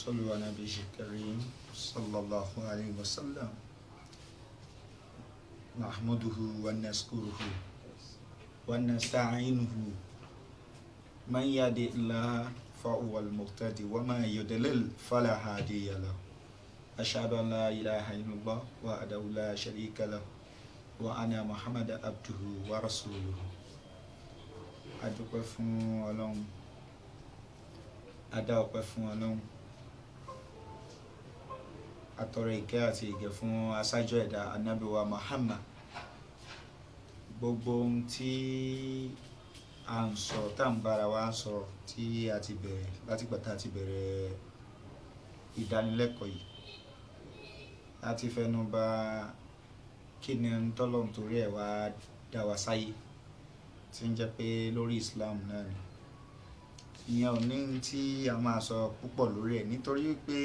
صلوا على نبي الكريم صلى الله عليه وسلم نحمده ونشكره ونستعينه من يهد الله فهو المهتدي وما يضلل فلا هادي له أشهد أن لا إله إلا الله وحده لا شريك له وأنا محمد عبده ورسوله adúpẹ́ fún ọlọ́run adá ọpẹ́ fún ọlọ́run atọrọ ìkẹ́ àti ìgẹ̀ fún aṣáájú ẹ̀dá anábìwa Muhammad gbogbo ohun tí a ń sọ tá à ń bára wa sọ tí a ti bẹ̀rẹ̀ látìgbà tá a ti bẹ̀rẹ̀ ìdánilẹ́kọ̀ọ́ yìí a ti fẹnu bà kí ni ń tọ́lọ̀ nítorí ẹ̀ wá dá wa sáyé tí ń jẹ́ pé lórí Islam náà ni ìyẹn ò ní tí a máa sọ púpọ̀ lórí ẹ̀ nítorí pé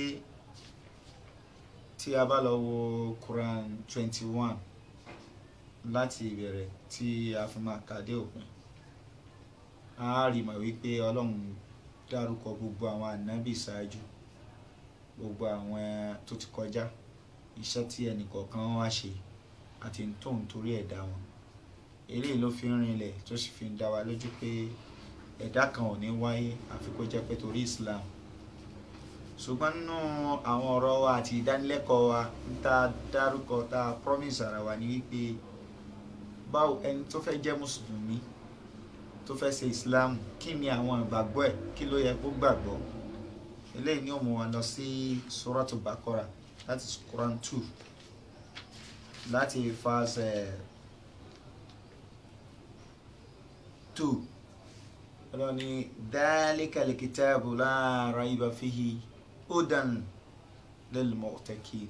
tí a bá lọ wo Quran twenty one láti ìbẹ̀rẹ̀ tí a fi máa kà dé òpin a rí mọ̀ wípé Ọlọ́run dárúkọ gbogbo àwọn ànábì ṣáájú gbogbo àwọn tó ti kọjá iṣẹ́ tí ẹnìkọ̀ọ̀kan wá ṣe àti tó ń torí ẹ̀dá wọn eléyìí ló fi ń rinlẹ̀ tó sì fi ń dá wa lójú pé ẹ̀dá kan ò ní wáyé àfi kó jẹ́ pé torí Islam ṣùgbọ́n nínú àwọn ọ̀rọ̀ wa àti ìdánilẹ́kọ̀ọ́ wa ń ta dárúkọ ta promise ara wa ní wípé báwo ẹni tó fẹ́ jẹ́ mùsùlùmí tó fẹ́ ṣe Islam kí ni àwọn ìgbàgbọ́ ẹ̀ kí ló yẹ kó gbàgbọ́ eléyìí ni ó mú wa lọ sí Suratu Baqara láti Quran two láti verse two ọlọ́ni dhalikal kitabu la rayba fihi hudan lil muttaqin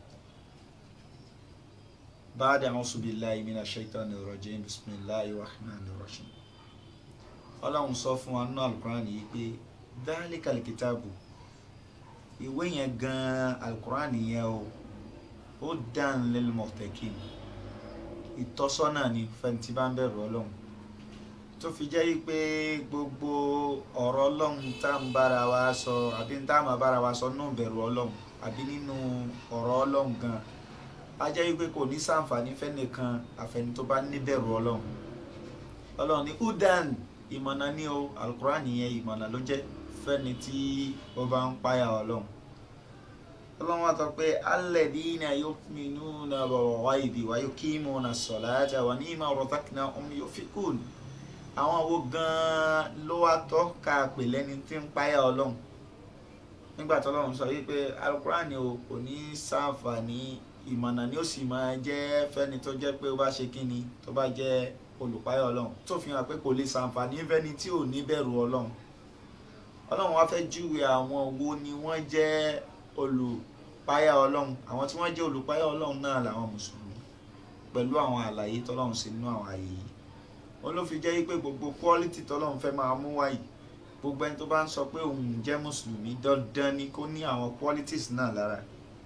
ba'da a'udhu billahi minash shaitanir rajim bismillahir rahmanir rahim ọlọ́run sọ fún wa nínú alukuran yìí pé dhalikal kitabu ìwé yẹn gan alukuran yẹn o hudan lil muttaqin ìtọ́sọ́nà ni fẹ́ntì bá ń bẹ̀rù ọlọ́run tó fi jẹ́ pé gbogbo ọ̀rọ̀ ọlọ́run tá ń bára wa sọ àbí tá a máa bára wa sọ nínú bẹ̀rù ọlọ́run àbí nínú ọ̀rọ̀ ọlọ́run gan a jẹ́ pé kò ní sàǹfààní fẹ́nìkan àfẹni tó bá ní bẹ̀rù ọlọ́run ọlọ́run ní udan ìmọ̀nà ní o alukuran yẹn ìmọ̀nà ló jẹ́ fẹ́ni tí ó bá ń páyà ọlọ́run ọlọ́run wa sọ pé alladina yu'minuna bil ghaibi wa yuqimuna as-salata wa mimma razaqnahum yunfiqun àwọn wo gan-an ló wá tọ́ ká pè lẹ́ni tí ń páyà ọlọ́run nígbà tó ọlọ́run sọ wípé alukurani o kò ní ṣàǹfààní ìmọ̀nà ni ó sì máa jẹ́ fẹ́ni tó jẹ́ pé ó bá ṣe kíni tó bá jẹ́ olùpáyà ọlọ́run tó fi hàn pé kò lè ṣàǹfààní fẹ́ni tí ò ní bẹ̀rù ọlọ́run ọlọ́run wá fẹ́ júwe àwọn wo ni wọ́n jẹ́ olùpáyà ọlọ́run àwọn tí wọ́n jẹ́ olùpáyà ọlọ́run náà làwọn mùsùlùmí pẹ̀lú àwọn àlàyé tọ́lọ́run sí nínú àwọn àyè yìí wọn ló fi jẹ́ pé gbogbo quality tọ́lọ́run fẹ́ máa mú wáyé gbogbo ẹni tó bá ń sọ pé òun jẹ́ mùsùlùmí dandan ni kó ní àwọn qualities náà lára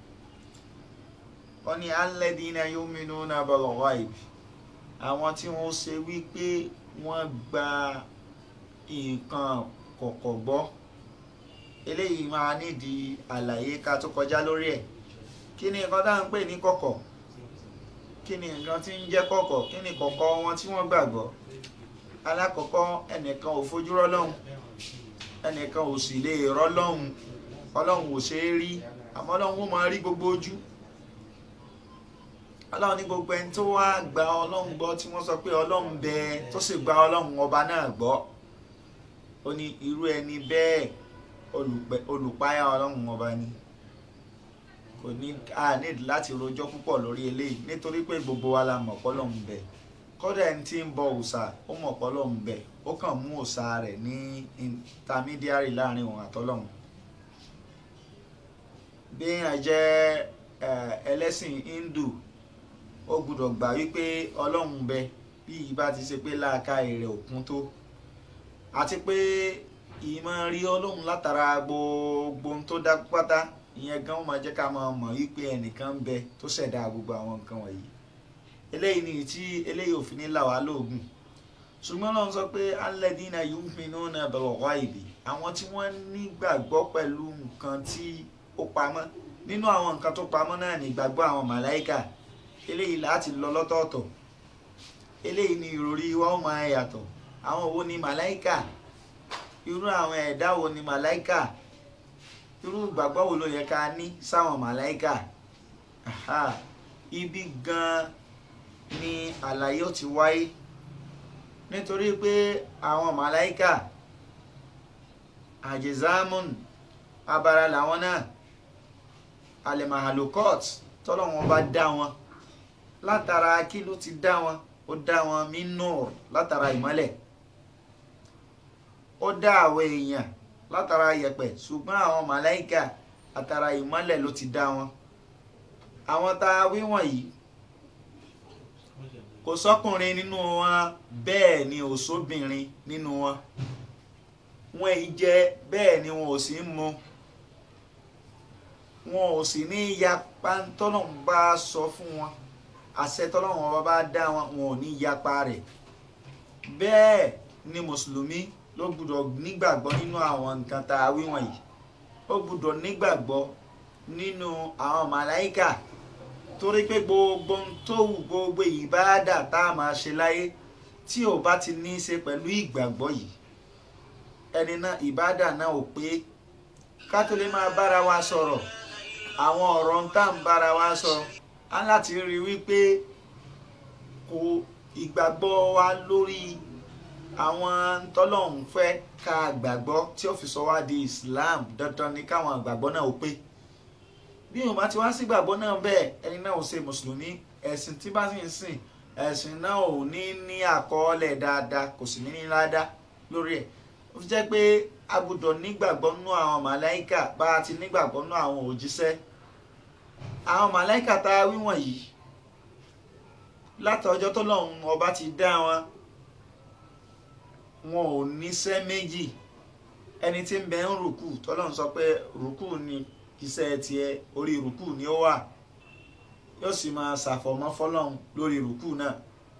wọ́n ní alladina yu'minuna bil ghaib àwọn tí wọ́n ṣe wípé wọ́n gba nǹkan kọ̀kọ̀ gbọ́ eléyìí máa nídìí àlàyé ká tó kọjá lórí ẹ̀ kí ni nǹkan tá à ń pè ní kọ̀kọ̀ kí ni nǹkan tí ń jẹ́ kọ̀kọ̀ kí ni kọ̀kọ̀ wọn tí wọ́n gbàgbọ́ alákọ̀ọ́kọ́ ẹnìkan ò fojú rọ́lọ́hun ẹnìkan ò sì lè rọ́lọ́hun ọlọ́hun ò ṣe é rí àmọ́ ọlọ́hun ó máa rí gbogbo ojú ọlọ́hun ní gbogbo ẹni tó wá gba ọlọ́hun gbọ́ tí wọ́n sọ pé ọlọ́hun bẹ tó sì gba ọlọ́hun ọba náà gbọ́ ó ní irú ẹni bẹ́ẹ̀ olùpáyà ọlọ́hun ọba ni kò ní a need láti rojọ́ púpọ̀ lórí eléyìí nítorí pé gbogbo wa la mọ̀ pọ́lọ́hún bẹ̀ kọ́dà ẹni tí ń bọ òòṣà ó mọ̀ pọ́lọ́hún bẹ̀ ó kàn mú òòṣà rẹ̀ ní intermediary láàrin òun àtọ́lọ́hún bí èèyàn jẹ́ ẹlẹ́sìn Hindu ó gbúdọ̀ gbà wípé ọlọ́hun bẹ bí ìbá ti ṣe pé láàka èrè òkun tó àti pé ìmọ̀ rí ọlọ́hun látara gbogbo ohun tó dá pátá ìyẹn gan máa jẹ́ ká máa mọ̀ wípé ẹnìkan ń bẹ tó ṣẹ̀dá gbogbo àwọn nǹkan wọ̀nyí eléyìí ni tí eléyìí òfin ní là wá lóògùn ṣùgbọ́n lọ́n sọ pé alladhina yu'minuna bil ghaibi àwọn tí wọ́n nígbàgbọ́ pẹ̀lú nǹkan tí ó pamọ́ nínú àwọn nǹkan tó pamọ́ náà ní ìgbàgbọ́ àwọn màláìkà eléyìí láti lọ lọ́tọ̀ọ̀tọ̀ eléyìí ni ìròrí wa ó máa yàtọ̀ àwọn wo ni màláìkà irú àwọn ẹ̀dá wo ni màláìkà irú ìgbàgbọ́ wo ló yẹ ká ní sáwọn màláìkà Aha. ibi gan ni àlàyé ó ti wáyé nítorí pé àwọn màláìkà àjẹzámùn abara làwọn náà alemahalokot tọ́lọ́wọ́n bá dá wọn látara kí ló ti dá wọn ó dá wọn minur látara ìmọ́lẹ̀ ó dá àwọn èèyàn látara yẹ̀pẹ̀ ṣùgbọ́n àwọn màláìkà àtara ìmọ́lẹ̀ ló ti dá wọn àwọn tá a wí wọ̀nyí kò sọ́kùnrin nínú wọn bẹ́ẹ̀ ni ò sóbìnrin nínú wọn wọn èyí jẹ bẹ́ẹ̀ ni wọn ò sì ń mu wọn ò sì ní yapa tọ́lọ́run bá sọ fún wọn àṣẹ tọ́lọ́run ọba bá dá wọn wọn ò ní yapa rẹ̀ bẹ́ẹ̀ ni mùsùlùmí ló gbúdọ̀ nígbàgbọ́ nínú àwọn nǹkan tá a wí wọ̀nyí ó gbúdọ̀ nígbàgbọ́ nínú àwọn màláìkà torí pé gbogbo ohun tó wù gbogbo ìbáàdà tá a máa ṣe láyé tí ò bá ti ní í ṣe pẹ̀lú ìgbàgbọ́ yìí ẹni náà ìbáàdà náà ò pé ká tó lè máa bára wa sọ̀rọ̀ àwọn ọ̀rọ̀ ń tá à ń bára wa sọ á láti rí i wípé kò ìgbàgbọ́ wa lórí àwọn tọ́lọ́hún fẹ́ ká gbàgbọ́ tí ó fi sọ wá di Islam dandan ni káwọn àgbàgbọ́ náà ó pé bí yóò bá ti wá sí ìgbàgbọ́ náà bẹ́ẹ̀ ẹni náà ò ṣe mùsùlùmí ẹ̀sìn tí bá sì ń sìn ẹ̀sìn náà ò ní ní àkọọ́lẹ̀ dáadáa kò sì ní ní ládàá lórí ẹ̀ ó fi jẹ́ pé a gbọ́dọ̀ nígbàgbọ́ nú àwọn màláìkà bá a ti nígbàgbọ́ nú àwọn òjíṣẹ́ àwọn màláìkà tá a wí wọ̀nyí látọjọ́ tó lọ́hùn ọba ti dá wọn wọn ò níṣẹ́ méjì ẹni tí ń bẹ ń rùkù tọ́lọ́hùn sọ pé rùkù ni iṣẹ́ tiẹ̀ orí rùkù ni ó wà yóò sì máa ṣàfọ̀mọ́ fọlọ́hùn lórí rùkù náà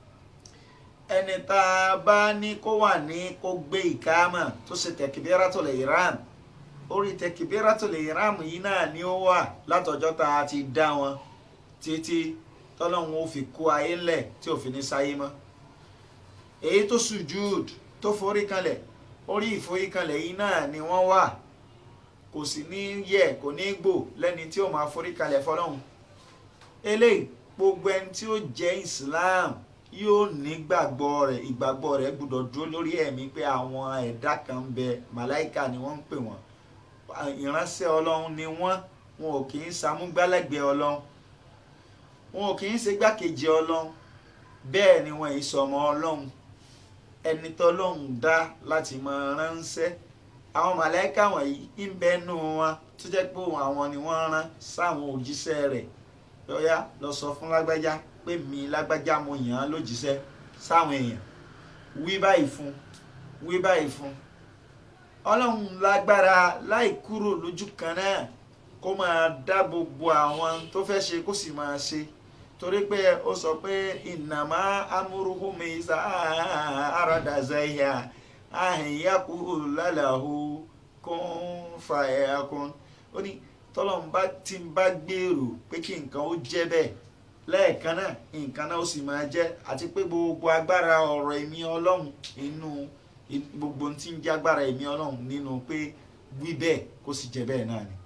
ẹni tá a bá ní kó wà ní kó gbé ìkámà tó ṣe tẹkibiratul ihram orí tẹkibiratul ihram yìí náà ni ó wà látọjọ́ tá a ti dá wọn títí tọ́lọ́hún ó fi kó ayé lẹ̀ tí ò fi ní sáyé mọ́ èyí tó sùjúd tó forí kanlẹ̀ orí ìforí kanlẹ̀ yìí náà ni wọ́n wà kò sì ní yẹ kò ní gbò lẹ́ni tí ó máa forí kanlẹ̀ fọlọ́hún eléyìí gbogbo ẹni tí ó jẹ́ Islam yóò nígbàgbọ́ rẹ̀ ìgbàgbọ́ rẹ̀ gbọ́dọ̀ dúró lórí ẹ̀mí pé àwọn ẹ̀dá kan ń bẹ màláìka ni wọ́n ń pè wọ́n ìránṣẹ́ ọlọ́run ni wọ́n wọn ò kì í samúgbálẹ́gbẹ̀ẹ́ ọlọ́run wọn ò kì í ṣe gbákejì ọlọ́run bẹ́ẹ̀ ni wọn èyí sọmọ ọlọ́run ẹni tọ́lọ́run dá láti máa ránṣẹ́ àwọn màláìka wọ̀nyí ń bẹ nù wọn tó jẹ́ pé àwọn ni wọ́n rán sáwọn òjíṣẹ́ rẹ̀ lọ́yà lọ sọ fún lágbájá pé mi lágbájá mo yàn án lójíṣẹ́ sáwọn èèyàn wí báyìí fún wí báyìí fún ọlọ́run lágbára láì kúrò lójú kan náà kó máa dá gbogbo àwọn tó fẹ́ ṣe kó sì máa ṣe torí pé ó sọ pé ìnàmá amúrúhùnmi sá àràdà zẹ́yà àhìnyàkú lálàhù kún fàyà kún ó ní tọ́lọ́run bá ti ń bá gbèrò pé kí nǹkan ó jẹ́ bẹ́ẹ̀ lẹ́ẹ̀kan náà nǹkan náà ó sì máa jẹ́ àti pé gbogbo agbára ọ̀rọ̀ ẹ̀mí ọlọ́run inú gbogbo tí ń jẹ́ agbára ẹ̀mí ọlọ́run nínú pé wí bẹ́ẹ̀ kó sì jẹ́ bẹ́ẹ̀ náà ni.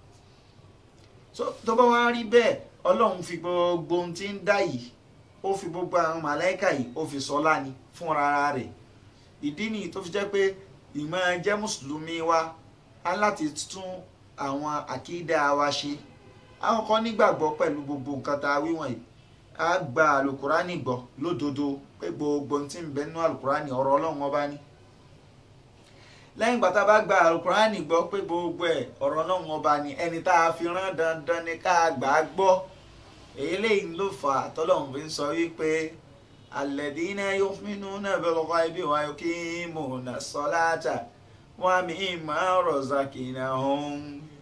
tó bá wá rí bẹ́ẹ̀ ọlọ́run fi gbogbo ohun tí ń dá yìí ó fi gbogbo àwọn màláìkà yìí ó fi sọlá ni fúnra rẹ̀ ìdí nìyí tó fi jẹ́ pé ìmọ̀ jẹ́ mùsùlùmí wa á láti tún àwọn àkídà wa ṣe àwọn kan nígbàgbọ́ pẹ̀lú gbogbo nǹkan tá a wí wọ̀nyí a gba alukurani gbọ́ lódodo pé gbogbo tí ń bẹ nínú alukurani ọ̀rọ̀ ọlọ́run ọba ni lẹ́yìn gbàtà bá gba alukurani gbọ́ pé gbogbo ẹ̀ ọ̀rọ̀ ọlọ́run ọba ni ẹni tá a fi rán dandan ni ká gbà á gbọ́ èyí lẹ́yìn ló fà á tọ́lọ́run fi ń sọ wípé alladhina yu'minuna bil ghaibi wa yuqimuna salata wa mimma razaqnahum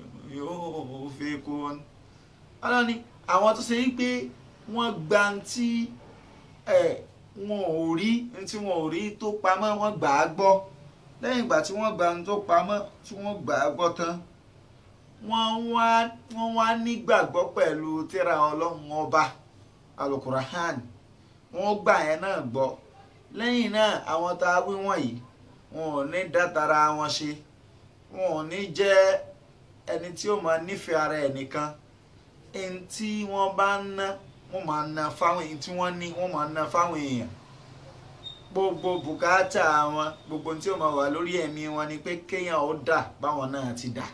yunfiqun ọlọ́ni àwọn tó ṣe wípé wọ́n gba tí wọn ò rí tí wọn ò rí tó pamọ́ wọ́n gbà á gbọ́ lẹ́yìn ìgbà tí wọ́n gba ohun tó pamọ́ tí wọ́n gbà á gbọ́ tán wọ́n wá wọ́n wá nígbàgbọ́ pẹ̀lú tírà ọlọ́run ọba alukurahan wọ́n gbà yẹn náà gbọ́ lẹ́yìn náà àwọn tá a wí wọ̀nyí wọn ò ní dátara wọn ṣe wọn ò ní jẹ́ ẹni tí ó máa nífẹ̀ẹ́ ara ẹ̀ nìkan ẹni tí wọ́n bá ń ná wọ́n máa ná fáwọn èyí tí wọ́n ní wọ́n máa ná fáwọn èèyàn gbogbo bùkátà wọn gbogbo tí ó máa wà lórí ẹ̀mí wọn ni pé kéèyàn ó dà báwọn náà ti dà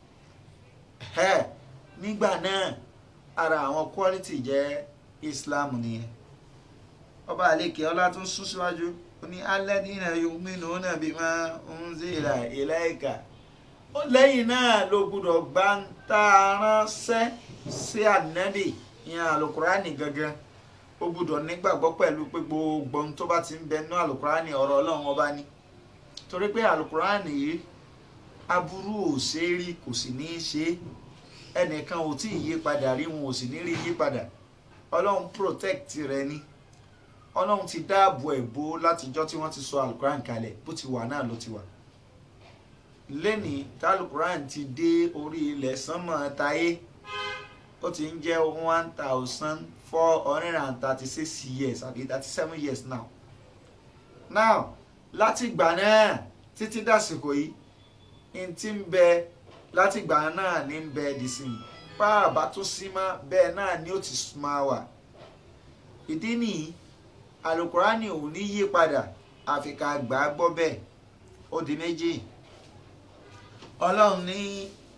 ẹ nígbà náà ara àwọn quality jẹ́ Islam nìyẹn ọba àlekè ọlá tún sún síwájú ó ní alladhina yu'minuna bima unzila ilayka ó lẹ́yìn náà ló gbúdọ̀ gbá ń tá a ránṣẹ́ sí ànábì ìyẹn àlùkùránì gangan ó gbúdọ̀ nígbàgbọ́ pẹ̀lú pé gbogbo ohun tó bá ti ń bẹ nínú àlùkùránì ọ̀rọ̀ ọlọ́run ọba ni torí pé àlùkùránì yìí aburú ò ṣe é rí kò sì ní í ṣe é ẹnìkan ò tí ì yí padà rí wọn ò sì ní rí yí padà ọlọ́run protect rẹ ni ọlọ́run ti dáàbò ẹ̀ bò látijọ́ tí wọ́n ti sọ àlùkùránì kalẹ̀ bó ti wà náà ló ti wà lẹ́nìí tálùkùránì ti dé orí ilẹ̀ sánmọ̀ táyé ó ti ń jẹ́ one thousand four hundred and thirty six years àbí thirty seven years now now láti ìgbà náà títí dàsìkò yìí n ti ń bẹ láti ìgbà náà ní ń bẹ dìsìn báàbá tó sí mọ́ bẹ́ẹ̀ náà ni ó ti máa wà ìdí nìyí alukurani ò ní yí padà àfi ká gbà á gbọ́ bẹ́ẹ̀ ó di méjì ọlọ́run ní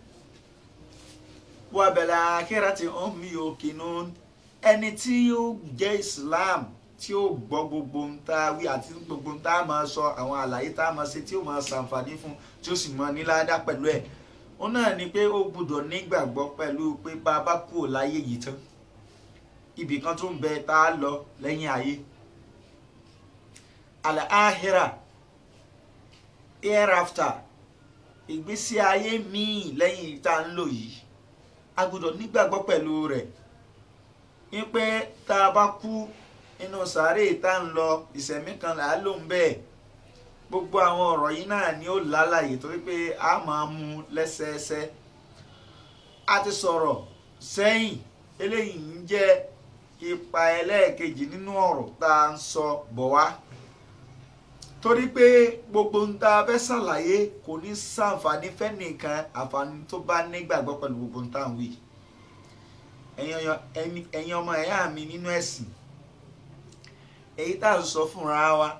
wàbẹ̀lẹ̀ akérètì ọ̀mí òkìnnú ẹni tí ó jẹ́ Islam tí ó gbọ́ gbogbo ń tá a wí àti gbogbo ń tá a máa sọ àwọn àlàyé tá a máa ṣe tí ó máa ṣàǹfààní fún tí ó sì máa níláàdá pẹ̀lú ẹ̀ ó náà ni pé ó gbọ́dọ̀ nígbàgbọ́ pẹ̀lú pé bá a bá kúrò láyé yìí tán ibì kan tó ń bẹ tá a lọ lẹ́yìn ayé al-ahira hereafter ìgbésí ayé míì lẹ́yìn tá a ń lò yìí a gbọ́dọ̀ nígbàgbọ́ pẹ̀lú rẹ̀ ní pé tá a bá kú inú sàárè tá ń lọ ìṣẹ̀mí kan là á lò ń bẹ́ẹ̀ gbogbo àwọn ọ̀rọ̀ yìí náà ni ó lálàyé torí pé a máa mú lẹ́sẹẹsẹ a ti sọ̀rọ̀ sẹ́yìn eléyìí ń jẹ́ ipa ẹlẹ́ẹ̀kejì nínú ọ̀rọ̀ tá a ń sọ bọ̀ wá torí pé gbogbo ń tá a fẹ́ ṣàlàyé kò ní sàǹfààní fẹ́nìkan àǹfààní tó bá nígbàgbọ́ pẹ̀lú gbogbo ń tá à ń wí ẹ̀yin ọmọ ẹ̀yà mi nínú ẹ̀sìn èyí tá à ń sọ fúnra wa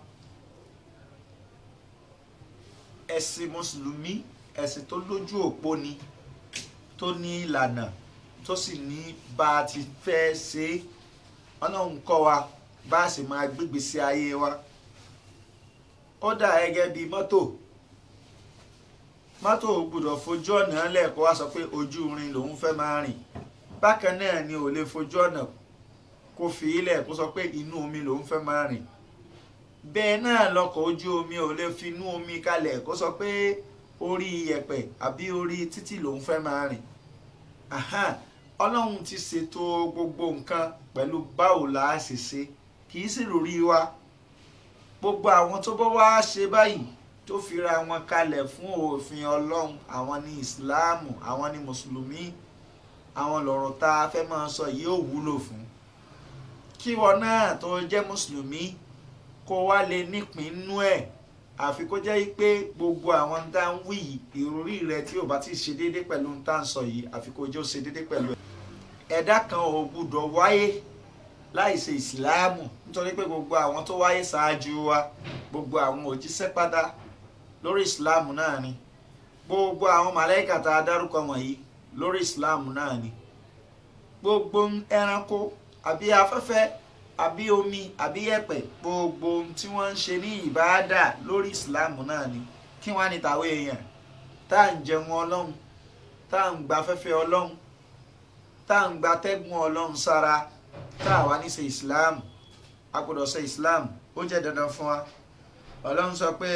ẹ̀sìn mùsùlùmí ẹ̀sìn tó lójú òpó ni tó ní ìlànà tó sì ní bá a ti fẹ́ ṣe é ọlọ́run kọ́ wa bá a sì máa gbégbé sí ayé wa ó dà gẹ́gẹ́ bíi mọ́tò mọ́tò gbọ́dọ̀ fojú ọ̀nà lẹ́ẹ̀kọ́ wá sọ pé ojú irin lòun fẹ́ máa rìn bákan náà ni ò lè fojú ọ̀nà kó fi ilẹ̀ kó sọ pé inú omi lòun fẹ́ máa rìn bẹ́ẹ̀ náà lọkọ̀ ojú omi ò lè fi inú omi kalẹ̀ kó sọ pé orí iyẹ̀pẹ̀ àbí orí títì lòun fẹ́ máa rìn ọlọ́run ti ṣètò gbogbo nǹkan pẹ̀lú báwo la á ṣe ṣe kì í sì lórí wa gbogbo àwọn tó bá wá ṣe báyìí tó fira wọn kalẹ̀ fún òfin ọlọ́run àwọn ní ìsìláàmù àwọn ní mùsùlùmí àwọn lọ̀rọ̀ tá a fẹ́ máa sọ yìí ò wúlò fún kí wọn náà tó jẹ́ mùsùlùmí kó wá lè nípìn nú ẹ̀ àfi kó jẹ́ pé gbogbo àwọn tá ń wí ìròrí rẹ tí ò bá ti ṣe déédéé pẹ̀lú tá ń sọ yìí àfi kó jẹ́ ó ṣe déédéé pẹ̀lú ẹ̀. ẹ̀dá kan ò gbúdọ̀ wáyé láì ṣe ìsìláàmù nítorí pé gbogbo àwọn tó wáyé ṣáájú wa gbogbo àwọn òjíṣẹ́ pátá lórí ìsìláàmù náà ni gbogbo àwọn màláìkà tá a dárúkọ wọ̀nyí lórí ìsìláàmù náà ni gbogbo ẹranko àbí afẹ́fẹ́ àbí omi àbí yẹ̀pẹ̀ gbogbo ohun tí wọ́n ń ṣe ní ìbáàdà lórí ìsìláàmù náà ni kí wọ́n á ní tàwé èèyàn tá à ń jẹun ọlọ́run tá à ń gba afẹ́fẹ́ ọlọ́run tá à ń gba tẹ́gùn ọlọ́run sára tá à wá ní ṣe ìsìláàmù a gbọ́dọ̀ ṣe ìsìláàmù ó jẹ́ dandan fún wa ọlọ́run sọ pé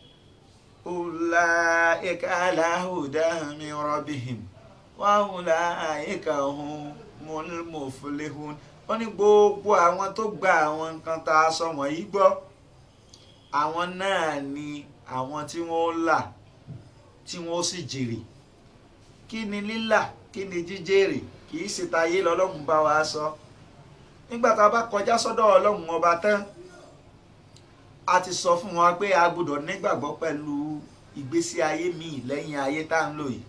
ulaika ala hudan min rabbihim wa ulaika humul muflihun ó ní gbogbo àwọn tó gba àwọn nǹkan tá a sọ wọ̀nyí gbọ́ àwọn náà ni àwọn tí wọ́n là tí wọ́n sì jèrè kí ni lílà kí ni jíjèrè kì í ṣe tayé lọ́lọ́run bá wa sọ nígbà tá a bá kọjá sọ́dọ̀ ọlọ́run ọba tán a ti sọ fún wa pé a gbọ́dọ̀ nígbàgbọ́ pẹ̀lú ìgbésí ayé míì lẹ́yìn ayé tá à ń lò yìí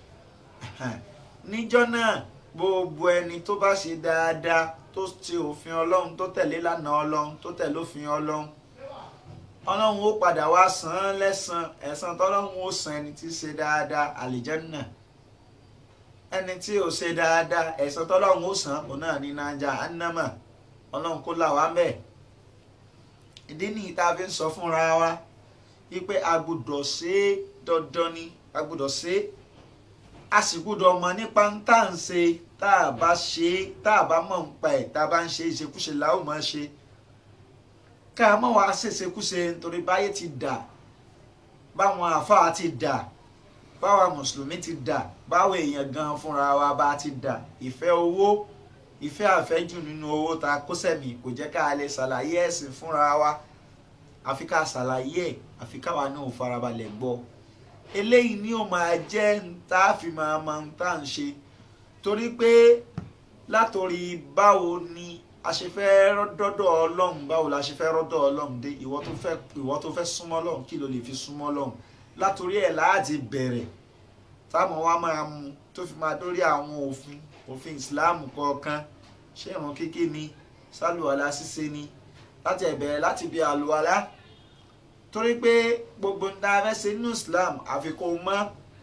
níjọ́ náà gbogbo ẹni tó bá ṣe dáadáa tó ṣe òfin ọlọ́run tó tẹ̀lé lánà ọlọ́run tó tẹ̀lé òfin ọlọ́run ọlọ́run ó padà wá san án lẹ́san ẹ̀san tọ́lọ́run ó san ẹni tí ṣe dáadáa àlìjẹ́nnà ẹni tí ò ṣe dáadáa ẹ̀san tọ́lọ́run ó san òun náà ní nájà ánámà ọlọ́run kó là wá mẹ́ ìdí nìyí tá a fi ń sọ fúnra wa wípé a gbọ́dọ̀ ṣe é dandan ni a gbọ́dọ̀ ṣe é a sì gbọ́dọ̀ mọ̀ nípa ń tà ń ṣe tá a bá ṣe é tá a bá mọ̀ ń pa ẹ̀ tá a bá ń ṣe ìṣekúṣe làá ò máa ṣe ká a mọ̀ wá ṣèṣekúṣe nítorí báyé ti dà báwọn àáfàá ti dà báwa mùsùlùmí ti dà báwo èèyàn gan fúnra wa bá ti dà ìfẹ́ owó ìfẹ́ àfẹ́jù nínú owó ta kó sẹ̀mí kò jẹ́ ká a lè ṣàlàyé ẹ̀sìn fúnra wa àfi ká ṣàlàyé ẹ̀ àfi káwa náà farabalẹ̀ gbọ́ eléyìí ni ó máa jẹ́ tá a fi máa mọ ohun tá à ń ṣe torí pé látòrí báwo ni a ṣe fẹ́ rọ́dọ̀ ọlọ́run báwo la ṣe fẹ́ rọ́dọ̀ ọlọ́run dé ìwọ tó fẹ́ ìwọ tó fẹ́ súnmọ́ ọlọ́run kí ló lè fi súnmọ́ ọlọ́run látòrí ẹ̀ láti bẹ̀rẹ̀ táwọn wa máa mú tó fi máa dórí àwọn òfin òfin ìsìláàmù kọ̀ọ̀kan ṣé ìrun kíkí ni sálùwàlá ṣíṣe ni láti ẹ̀bẹ̀rẹ̀ láti bí àlùwàlá torí pé gbogbo ń dáa fẹ́ ṣe nínú islam àfikún mọ́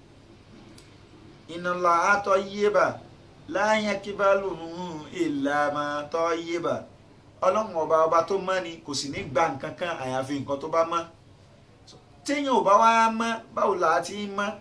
ìnàlá àtọ́ yébà láyé kíbálù ìlànà tọ́ yébà ọlọ́run ọba ọba tó mọ́ ni kò sì ní gba nǹkan kan àyàfi nǹkan tó bá mọ́ téèyàn ò bá wá mọ́ báwo là á ti mọ́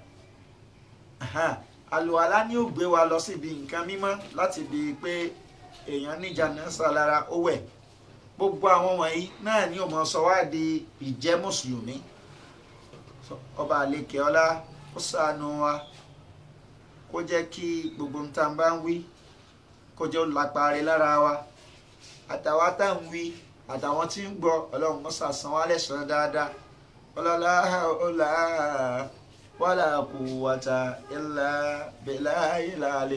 àlùwàlá ni ó gbé wa lọ síbi nǹkan mímọ́ láti di pé èèyàn níjà náà sálára ó wẹ̀ gbogbo àwọn wọ̀nyí náà ni ó mọ sọ wá di ìjẹ́ mùsùlùmí ọba àlekè ọlá ó ṣàánú wa kó jẹ́ kí gbogbo nta bá ń wí kó jẹ́ ó lápárí lára wa àtàwọn tá ń wí àtàwọn tí ń gbọ́ ọlọ́run mọ́sà san wá lẹ́sàn-án dáadáa ọlọ́lá ọlá wàlà kùwàtà ìlà bẹ̀là ìlà àlè.